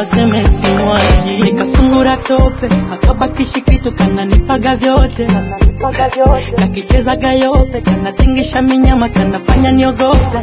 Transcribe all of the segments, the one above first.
waseme simwachi nikasungura tope akabakishi kitu kananipaga vyote kakichezaga yope kanatingisha minyama kanafanya niogope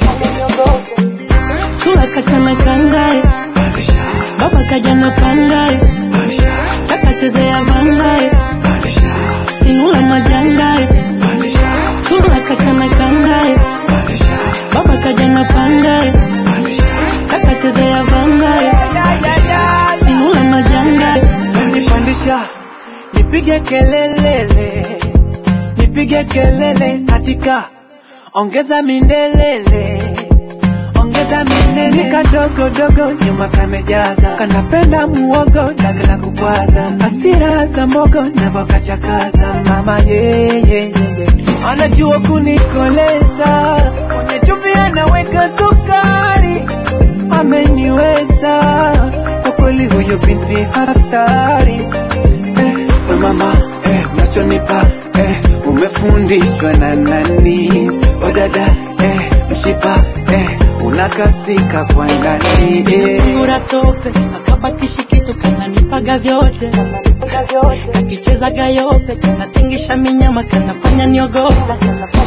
chula kachana kangae baba kajana kangae kakachezea vangae sinula majangae chula kachana kangae baba kajana pangae kakachezea vangae sinula majangae nipandisha nipige kelelele nipige kelele katika ongeza mindelele ongeza minene kadogo dogo nyuma kamejaza kanapenda muogo dagala kubwaza asira za mogo navokachakaza mama yeyeyeye anajua kunikoleza kwenye chumvi anaweka sukari ameniweza kwa kweli huyo binti hatari eh, we mama eh, unachonipa eh, umefundishwa na nani odada eh, mshipa eh, unakathika kwa ndani eh. sungura tope akabakishi kitu kananipaga vyote kakichezaga yope kanatingisha minyama kanafanya niogope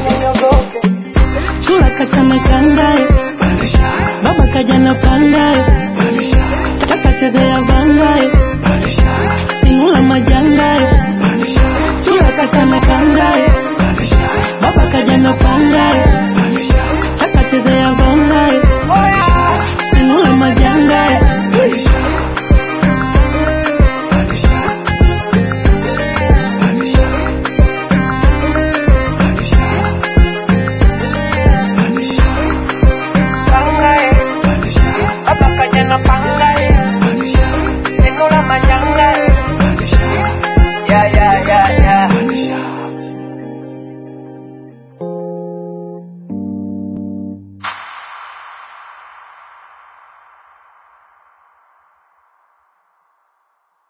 chula kachana kangae baba kajana pangae